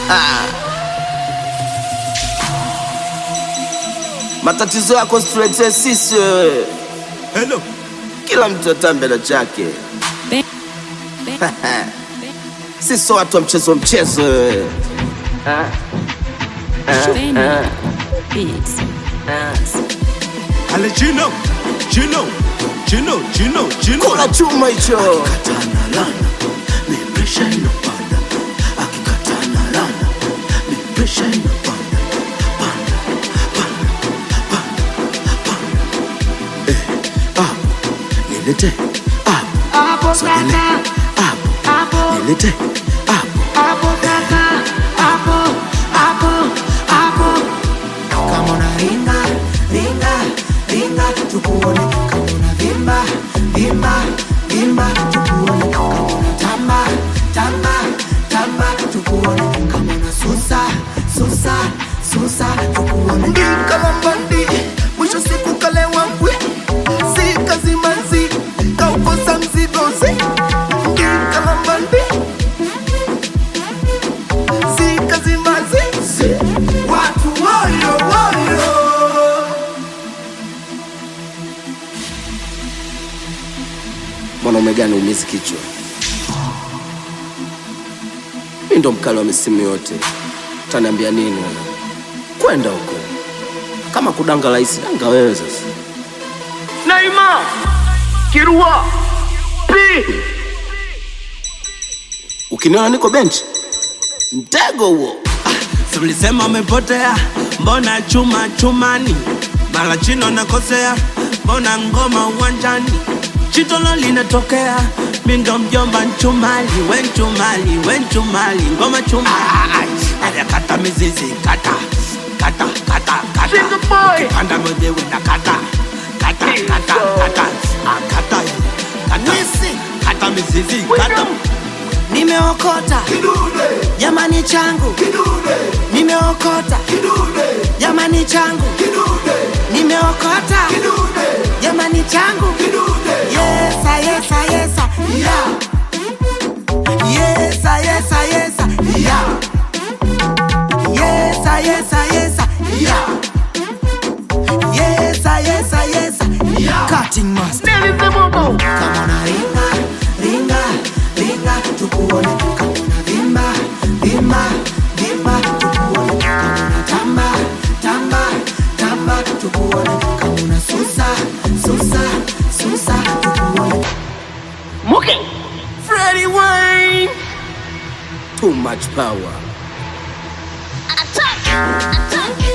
Matatizo yako situletee sisi wewe. Hello. Kila mtu atambe na chake. Sisi sio watu wa mchezo mchezo wewe. Ale Gino. Gino. Gino. Gino. Gino. Kula chuma hicho. Nilete hapo, sogele hapo, nilete hapo. kama una ringa ringa ringa tukuone kama una vimba vimba vimba tukuone kama una tamba tamba tamba tukuone kama una susa susa susa tukuone kalambandi mwisho siku kalewa mbwi si kazi manzi kaukosa mzigozi kalambandi si kazi manzi watu woyo woyo Mwanaume gani umizi kichwa? Mi ndo mkali wa misimu yote, utaniambia nini wewe? Kwenda huko, kama kudanga rahisi, danga wewe sasa. Naima Kirua P Ukiniona niko benchi, mtego huo. Si ulisema umepotea, mbona chuma chumani? Mara chino nakosea, mbona ngoma uwanjani? Chitolo linatokea, mi ndo mjomba nchumali, we nchumali, we nchumali, ngoma chumali. Aya kata mizizi, kata, kata, kata, kata. Single boy. Ukipanda mwenyewe na kata, kata, kata, kata. Ah, kata, kata, kata mizizi, kata. nimeokota jamani changu nimeokota jamani changu nimeokota jamani changu yesa yesa yesa yeah. yesa yesa yesa yeah. yesa yesa yesa yeah. yesa yesa yesa yeah. cutting master kama una ringa ringa ringa tukuone kama una vimba vimba vimba tukuone kama una tamba tamba tamba tukuone kama una susa susa susa tukuone Muke Freddie Wayne Too much power. Attack! Attack!